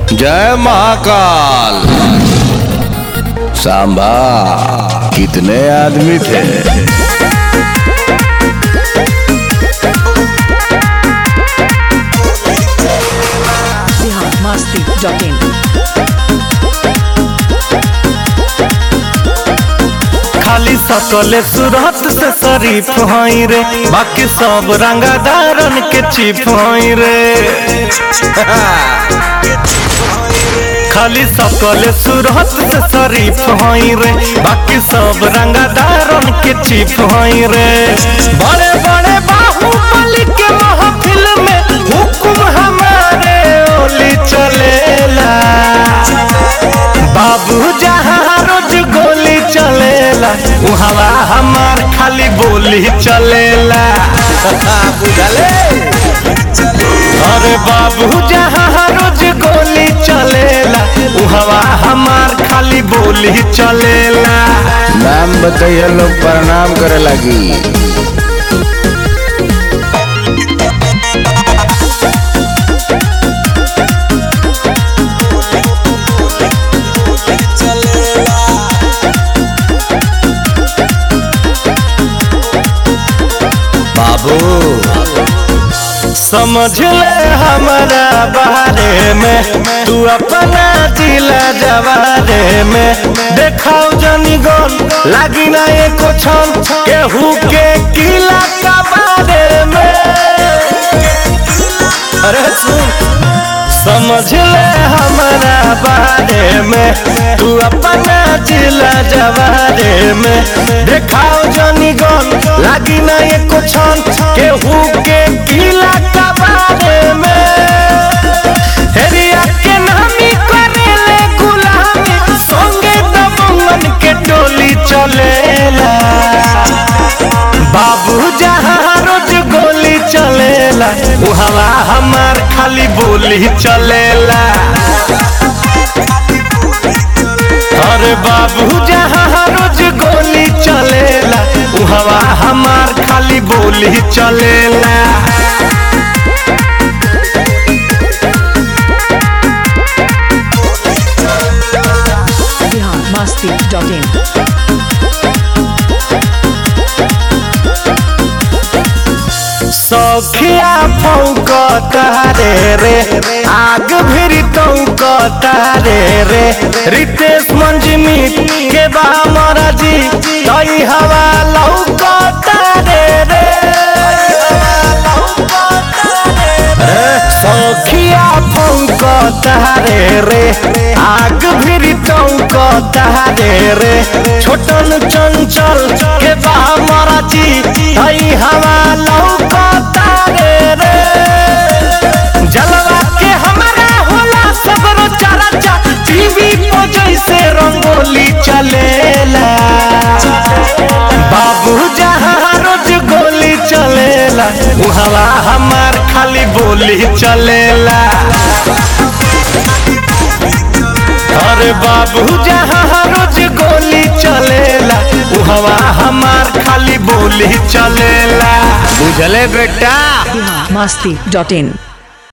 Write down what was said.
जय महाकाल सांबा कितने आदमी थे biharmasti.in खाली सकले सूरत से शरीफ हई रे बाकी सब रंगादारन के चिप हई रे खाली सकले सूरत से शरीफ हई रे बाकी सब रंगादारन के चिप हई रे बड़े बड़े बाहुबली के महफिल में हुकुम हमारे ओली चलेला बाबू जहाँ रोज गोली चलेला उहवा हमार खाली बोली चलेला बुझले अरे बाबू जहाँ रोज गोली चलेला उहवा हमार खाली बोली चलेला नाम बताइए लोग प्रणाम करे लगी बाबू समझ ले हमारा बारे में तू अपना जिला जवारे में देखाओ जनी गन लागी ना एको छन केहू के किला का बारे में अरे सुन समझ ले हमारा बारे में तू अपना जिला जवारे में देखाओ जनी गन लागी ना एको छन केहू के किला का बारे में हेरिया के नामी करेले गुलामी संगे दबंगन के टोली चलेला बाबू जहाँ रोज गोली चलेला उहवा हमार खाली बोली चलेला अरे बाबू जहाँ रोज गोली चलेला उहवा हमार खाली बोली चलेला biharmasti.in सौखिया फौक तारे रे आग भिरी तौक तारे रे रितेश मंजमी के बा महाराजी तई हवा लौक तारे रे सौखिया फौक तारे रे आग भिरी तौक तारे रे छोटन चंचल के बा महाराजी तई हवा लौक तारे रे जलवा के हमारा होला सबरो चर्चा टीवी पर जैसे रंगोली चलेला बाबू जहाँ रोज गोली चलेला उहवा हमार खाली बोली चलेला अरे बाबू जहाँ रोज गोली चलेला उहवा हमार खाली बोली चलेला बुझले बेटा biharmasti.in